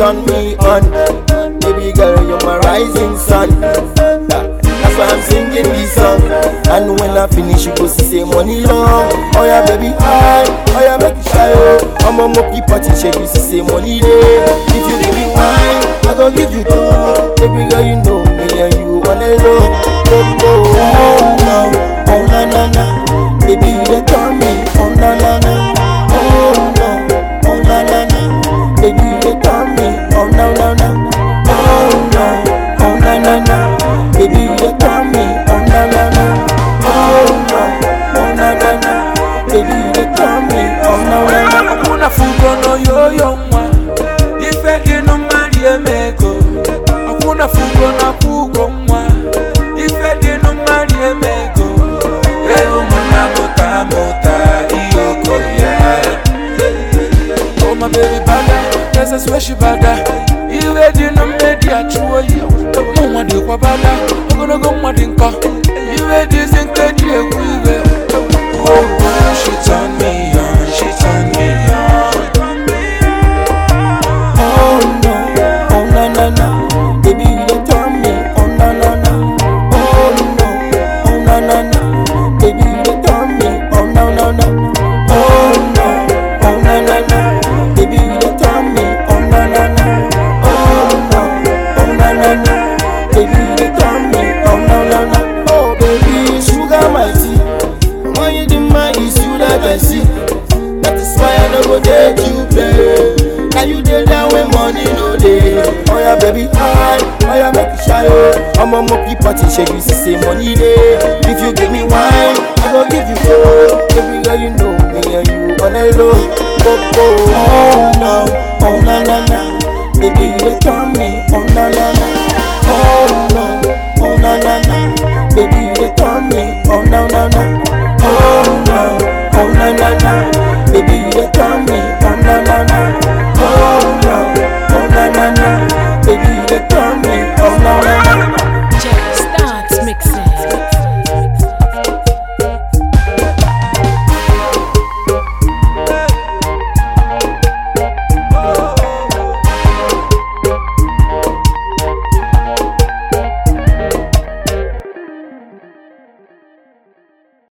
turn me on. Baby girl, you're my rising sun. That's why I'm singing this song. And when I finish, you go see say money long. Oh yeah, baby, hi. Oh yeah, make it shy. oh. I'm a monkey party, shake you see say money day. If you give me wine, I go give you two. Baby girl, you know me and you wanna know. Oh, oh, oh, no. oh na na na. Baby, you dey turn me. Oh na na na. Oh no. Oh na na na. Baby, you dey turn me. Oh no no no. Oh no. Oh na na na. Baby, you dey turn me. Oh na na na. Oh no. Oh na na na. Baby, you dey turn me. Oh no no no. Hakuna fugo no yoyo mwa Ife dinu mari emego Hakuna fugo na fugo mwa Ife dinu mari emego Ewu muna muta muta iyoko ya Oh my baby bada Yes I swear she bada Iwe dinu medi achuo ya Mwa di kwa bada Ogologo mwa di nko Iwe di zinke di egwu iwe Oh, oh, she turn me on, she turn me on. Oh no, oh na na na, baby you dey turn me. Oh na na na, oh no, oh na na na, baby you dey turn me. Oh no no no, oh no, oh na na na, baby you dey turn me. Oh na na na, oh no, oh na na na, baby you dey turn me. Oh no no no, oh baby sugar my tea, when you dey mine is you that I see. That is why I no go date you play. Now you dey down when money no dey. Oh yeah, baby, hi. Oh yeah, make you shy oh. I'm a monkey party, shake you see say money dey. If you give me wine, I go give you gold. Baby girl, you know me and you wanna low. Oh, oh, oh no, oh na na na. Baby, you dey turn me, oh na na na. Oh